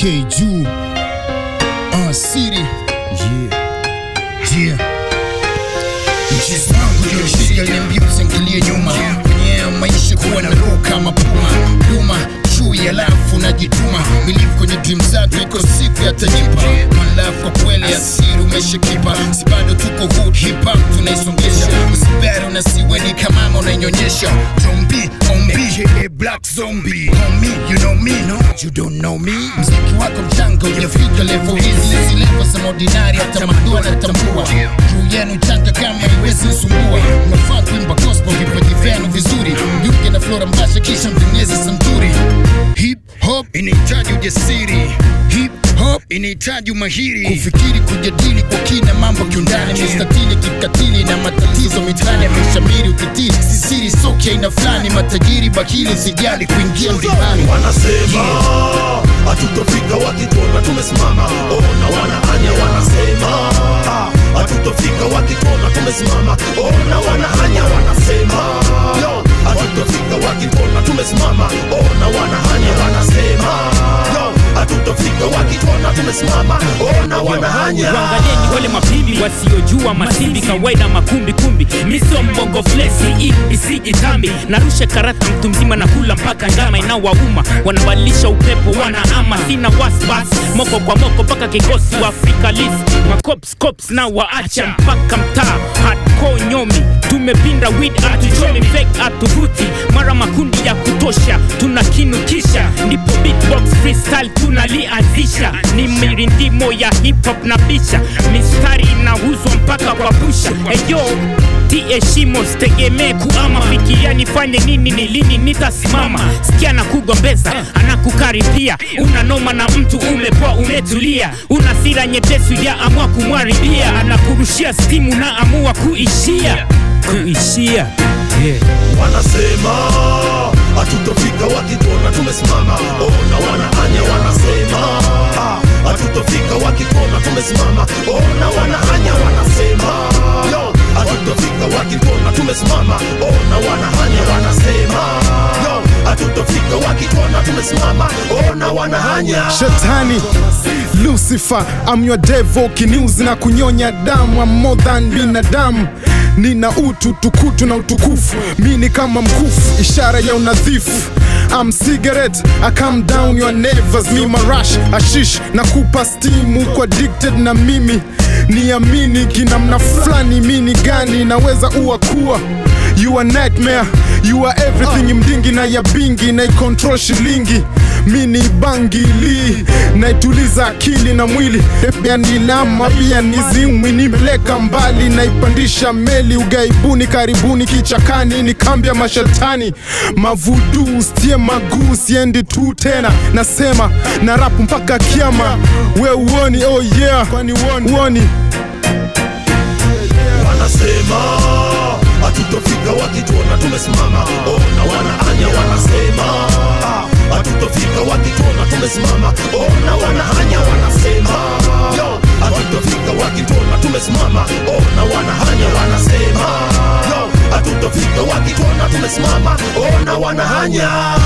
K juu uh, City yeah. Yeah. Mchezo wangu ndio shida niambia usiangalie nyuma kwenye maisha kuwa na roho kama puma duma chui alafu najituma milifu kwenye dream zako iko siku yatanipa one love kwa kweli asiri umeshakipa si bado tuko hood hip hop tunaisongesha usibari unasiwe ni kamama unainyonyesha zombi ombi aka black zombie homie you know me no you don't know me mziki wako mchanga ujafika level hizi hizi level za ordinary hata madua natambua juu yenu changa kama iwezi sumbua unafaa kuimba gospel vipaji vyenu vizuri mjuke na flora mbasha kisha mtengeneze santuri hip hop inahitaji ujasiri hip hop inahitaji umahiri kufikiri kujadili kwa kina mambo kiundani mistatili kikatili na matatizo mitani yameshamiri ukitili sisiri soki aina fulani matajiri bakili sijali kuingia mvibani wanasema hatutofika wakituona tumesimama ona wanahanya wanasema ah, hatutofika wakituona tumesimama ona wanahanya wanasema yo hatutofika wakituona tumesimama ona wanahanya wanasema yo hatutofika wakituona tumesimama ona wanahanya Waangalieni wale mabibi wasiojua masimbi kawaida makumbi kumbi miso mbongo flesi isiji tambi narusha karata mtu mzima na kula mpaka ngama inawauma wanabadilisha upepo wanaama sina waswas moko kwa moko mpaka kikosi wa Afrika list makops cops na waacha mpaka mtaa hardcore nyomi tumepinda weed atuchomi fake atuvuti mara makundi ya kutosha tunakinukisha ndipo beatbox freestyle tunalianzisha ni mirindimo ya hip hop na bisha mistari inauzwa mpaka kwa busha eyo tieshimo sitegemee kuama fikiria nifanye nini ni lini nitasimama sikia na kugombeza anakukaribia unanoma na mtu umepoa umetulia una sira nyepesi ya amua kumwaribia anakurushia stimu na amua kuishia kuishia yeah. wanasema hatutofika wakituona tumesimama ona wanahanya wanasema ah, hatutofika wakituona tumesimama ona wanahanya wanasema yo hatutofika wakituona tumesimama ona wanahanya wanasema yo hatutofika wakituona tumesimama ona wanahanya shetani lucifer I'm your devil kiniuzi na kunyonya damu I'm more than binadamu nina utu tukutu na utukufu mi ni kama mkufu ishara ya unadhifu I'm cigarette I calm down your nerves mi marash ashish na kupa stimu kwa addicted na mimi niamini kinamna fulani mini gani naweza uwa kuwa You are nightmare, you are everything mdingi na ya bingi na control shilingi mini bangili naituliza akili na mwili pia nilama pia nizimwi nimeleka mbali naipandisha meli ugaibuni karibuni kichakani ni kambi ya mashetani mavudu stie maguu siendi tu tena nasema na rapu mpaka kiama we uoni oh yeah kwani uoni, uoni. wanasema hatutofika wakituona tumesimama ona wanahanya wanasema ah, hatutofika wakituona tumesimama ona wanahanya wanasema yo hatutofika wakituona tumesimama ona wanahanya wanasema yo hatutofika wakituona tumesimama ona wanahanya